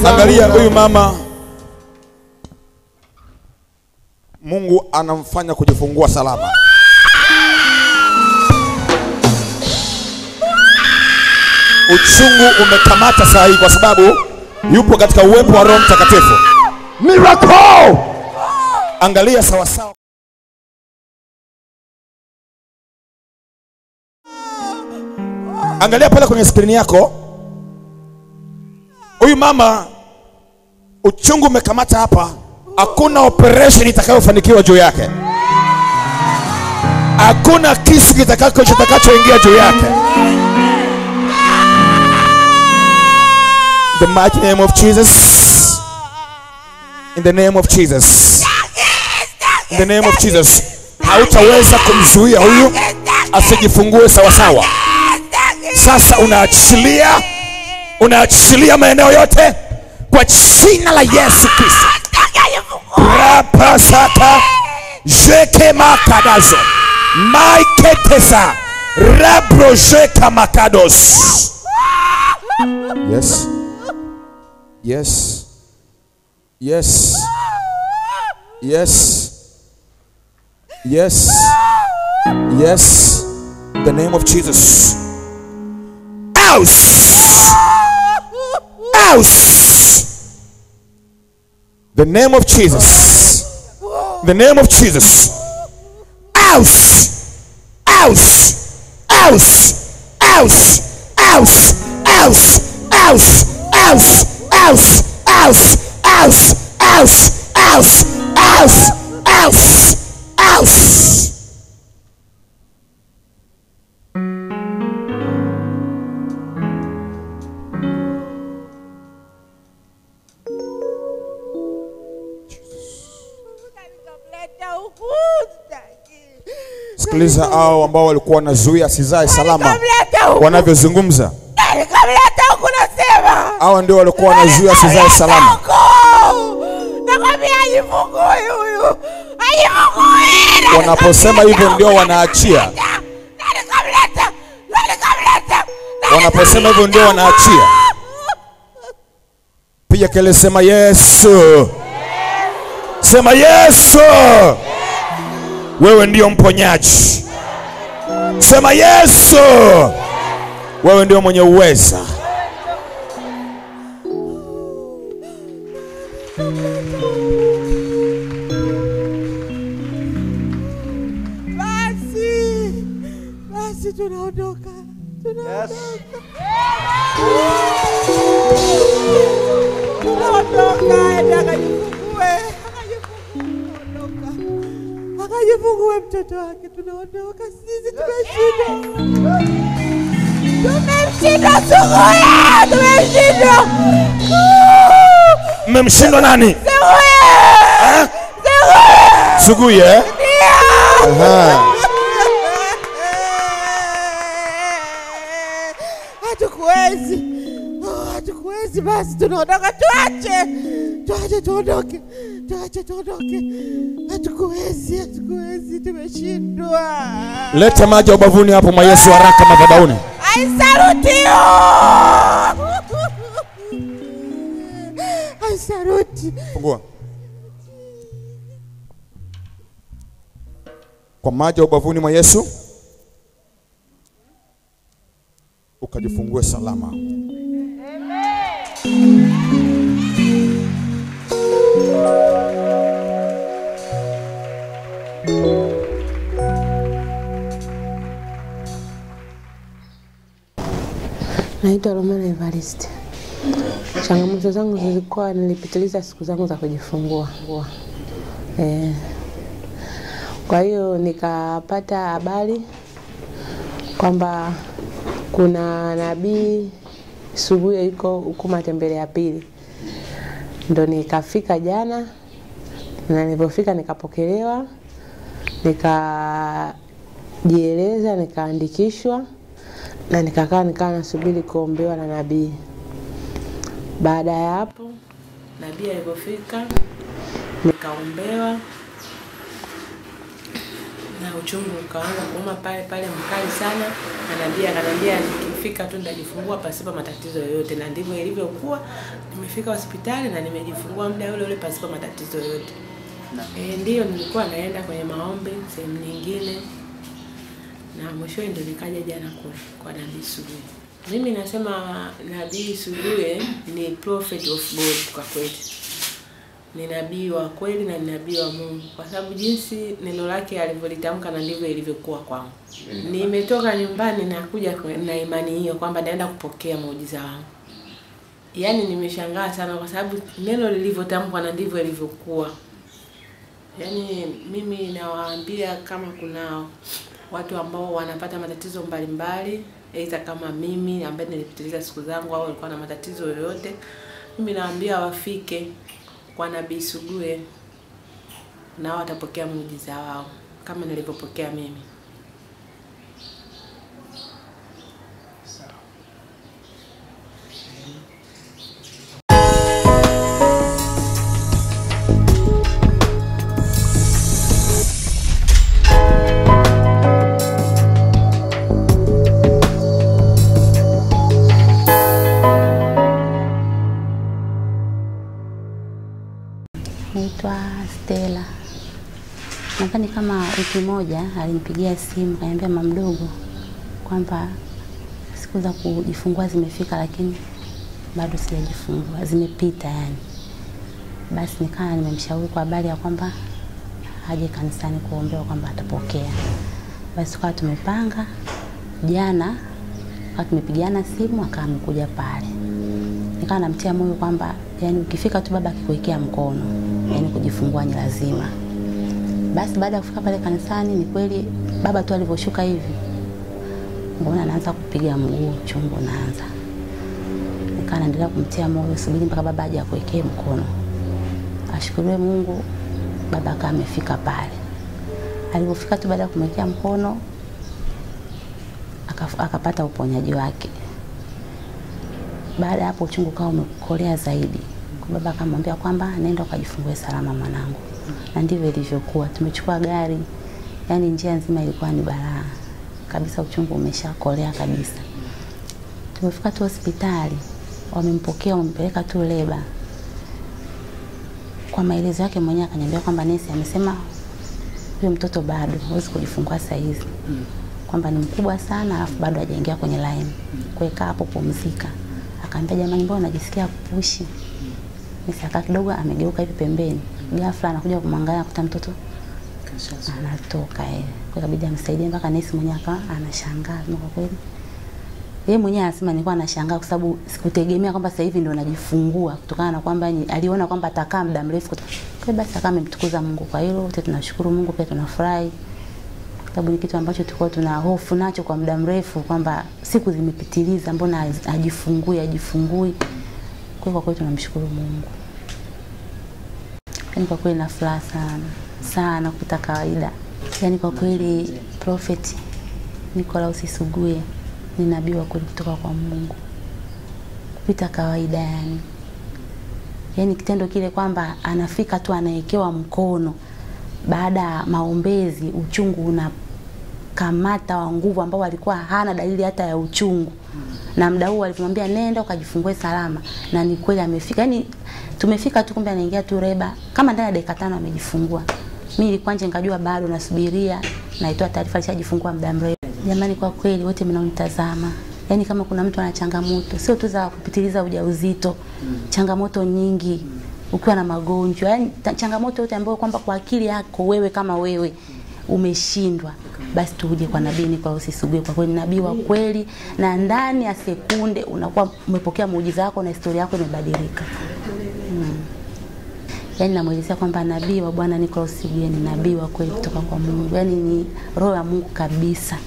zangu. Angalia huyu mama, Mungu anamfanya kujifungua salama. Uchungu umekamata saa hii kwa sababu yupo katika uwepo wa Roho Mtakatifu. Miracle. Angalia sawasawa. Angalia pale kwenye skrini yako, huyu mama uchungu umekamata hapa. Hakuna operation itakayofanikiwa juu yake, hakuna kisu kitakacho kitakachoingia juu yake. The mighty name of Jesus. In the name of Jesus. In the name of Jesus. Hautaweza kumzuia huyu asijifungue sawasawa. Sasa unaachilia, unaachilia maeneo yote kwa jina la Yesu Kristo. Rapasaka jeke makadazo maiketesa rabrojeka makados. Yes. Yes. Yes. Yes. Yes. Yes. The name of Jesus. House. House. The name of Jesus. The name of Jesus. House. House. House. House. House. House. House. House. House. House. House. House. House. House. House. House. Nikamleta huku sitaki. Sikiliza hao ambao walikuwa wanazuia asizae salama Nikamleta huku. wanavyozungumza. Nikamleta huku nasema. Hawa ndio walikuwa wanazuia asizae salama. Huku. Nakwambia ajifungue huyu. Ajifungue. Na Wanaposema nikamleta hivyo ndio huku, wanaachia. nikamleta. Na nikamleta. Na nikamleta. Na Wanaposema hivyo ndio wanaachia. Piga kelele, sema Yesu, sema Yesu, wewe ndio mponyaji. Sema Yesu, wewe ndio mwenye uweza. Basi. Basi tunaondoka. Tunaondoka. Tunaondoka. Enda akajifungue. Akajifungue. Tunaondoka. Akajifungue mtoto wake. Tunaondoka. Sisi tumeshindwa. Tumemshinda Suguye. Tumemshinda. Mmemshindwa nani? Suguye. Suguye. Suguye. eh? Aha. hatukuwezi Oh, hatukuwezi basi tunaondoka tuache tuache tuondoke tuache tuondoke hatukuwezi hatukuwezi tumeshindwa Leta maji ya ubavuni hapo mwa Yesu haraka madhabahuni. aisalutio aisaruti Fungua. Kwa maji ya ubavuni mwa Yesu ukajifungue salama. Naitwa Romana Evarist. Changamoto zangu zilikuwa nilipitiliza siku zangu za kujifungua. Eh. Kwa hiyo nikapata habari kwamba kuna nabii Suguye yuko huku Matembele ya pili, ndo nikafika jana, na nilipofika nikapokelewa, nikajieleza, nikaandikishwa na nikakaa nikawa nasubiri kuombewa na nabii. Baada ya hapo nabii alipofika nikaombewa na uchungu ukaanza kuuma pale pale mkali sana, na nabii akaniambia nikifika tu nitajifungua pasipo matatizo yoyote, na ndivyo ilivyokuwa. Nimefika hospitali na nimejifungua muda ule ule pasipo matatizo yoyote. E, ndiyo nilikuwa naenda kwenye maombi sehemu nyingine, na mwishowe ndio nikaja jana kwa, kwa nabii Suguye. Mimi nasema nabii Suguye ni prophet of God kwa kweli ni nabii wa kweli na ni nabii wa Mungu, kwa sababu jinsi neno lake alivyolitamka na ndivyo ilivyokuwa kwangu. Nimetoka nyumbani na kuja kwa- na imani hiyo kwamba naenda kupokea muujiza wangu. Yaani nimeshangaa sana kwa sababu neno lilivyotamkwa na ndivyo ilivyokuwa. Yaani mimi nawaambia kama kuna watu ambao wanapata matatizo mbalimbali, aidha kama mimi ambaye nilipitiliza siku zangu au walikuwa na matatizo yoyote, mimi nawaambia wafike kwa Nabii Suguye nao watapokea muujiza wao kama nilivyopokea mimi. Naitwa Stella. Nadhani kama wiki moja alinipigia simu kaniambia mama mdogo kwamba siku za kujifungua zimefika, lakini bado sijajifungua, zimepita yani. Basi nikaa nimemshauri kwa habari ya kwamba aje kanisani kuombewa kwamba atapokea. Basi tukawa tumepanga jana, tukawa tumepigiana simu, akawa amekuja pale nikawa namtia moyo kwamba yani ukifika tu baba akikuwekea mkono yani kujifungua ni lazima. Basi baada ya kufika pale kanisani, ni kweli baba tu alivyoshuka hivi, mbona anaanza kupiga mguu, chungu naanza. Nikawa naendelea kumtia moyo, subiri mpaka baba aje akuwekee mkono. Ashukuriwe Mungu, baba akawa amefika pale. Alipofika tu baada ya kumwekea mkono akaf- akapata uponyaji wake baada ya hapo uchungu ukawa umekolea zaidi. Kwa baba akamwambia kwamba nenda ukajifungue salama mwanangu, na ndivyo ilivyokuwa. Tumechukua gari, yani njia nzima ilikuwa ni balaa kabisa, uchungu umeshakolea kabisa. Tumefika tu hospitali, wamempokea wamempeleka tu leba. Kwa maelezo yake mwenyewe akaniambia kwamba nesi amesema huyo mtoto bado hawezi kujifungua saa hizi kwamba ni mkubwa sana alafu bado hajaingia kwenye line. Kwa hiyo kaa hapo pumzika. Akaambia jamani, mbona najisikia kupushi? Nisaka kidogo amegeuka hivi pembeni. Ghafla anakuja kumwangalia akuta mtoto anatoka eh. Kwa hiyo ikabidi amsaidie mpaka nesi mwenyewe akawa anashangaa na kwa kweli. Yeye mwenyewe anasema nilikuwa nashangaa kwa sababu sikutegemea kwamba sasa hivi ndio najifungua kutokana na kwamba ni- aliona kwamba atakaa muda mrefu. Kwa hiyo basi akawa amemtukuza Mungu kwa hilo. Wote tunashukuru Mungu pia tunafurahi kwa sababu ni kitu ambacho tulikuwa tuna hofu nacho kwa muda mrefu kwamba siku zimepitiliza, mbona haz- hajifungui hajifungui. Kwa hiyo kwa kweli tunamshukuru Mungu. Yaani kwa kweli na furaha sana sana kupita kawaida. Yaani kwa kweli Prophet Nicholas Suguye ni nabii wa kweli kutoka kwa Mungu kupita kawaida yani. Yaani kitendo kile kwamba anafika tu anawekewa mkono baada ya maombezi, uchungu unakamata wa nguvu ambao alikuwa hana dalili hata ya uchungu, na muda huo alimwambia nenda ukajifungue salama, na ni kweli amefika. Yani tumefika tu, kumbe anaingia tu reba, kama ndani ya dakika tano amejifungua. Mimi ilikuwa nje nikajua bado nasubiria, naitoa taarifa alishajifungua muda mrefu. Jamani, kwa kweli wote mnaonitazama Yaani kama kuna mtu ana changamoto sio tu za kupitiliza ujauzito, changamoto nyingi ukiwa na magonjwa, yaani ta- changamoto yote ambayo kwamba kwa akili yako wewe kama wewe umeshindwa, basi tuje kwa nabii Nicholas Suguye. Kwa kweli nabii wa kweli, na ndani ya sekunde unakuwa umepokea muujiza wako na historia yako imebadilika. Yaani namwelezea kwamba nabii wa Bwana Nicholas Suguye ni nabii wa kweli kutoka kwa Mungu, yaani ni roho ya Mungu kabisa.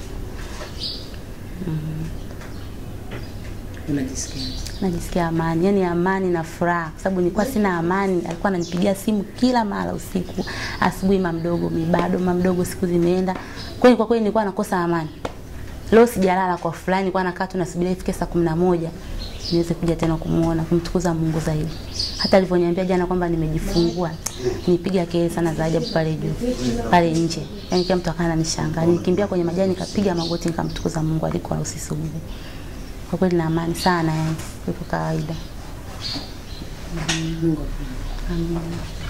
Unajisikia? najisikia amani, yani amani na furaha, kwa sababu nilikuwa sina amani. Alikuwa ananipigia simu kila mara usiku, asubuhi, mamdogo mi bado mamdogo, siku zimeenda. Kweli kwa kweli nilikuwa nakosa amani. Leo sijalala kwa fulani, nilikuwa nakaa tu nasubiria ifike saa kumi na moja niweze kuja tena kumuona, kumtukuza Mungu zaidi. Hata alivyoniambia jana kwamba nimejifungua, nipiga kelele sana za ajabu pale juu, pale nje. Yani kila mtu akawa ananishangaa. Nikimbia kwenye majani nikapiga magoti nikamtukuza Mungu alikuwa usisubuhi. kwa kweli na amani sana, yani kuliko kawaida. Mungu Amina.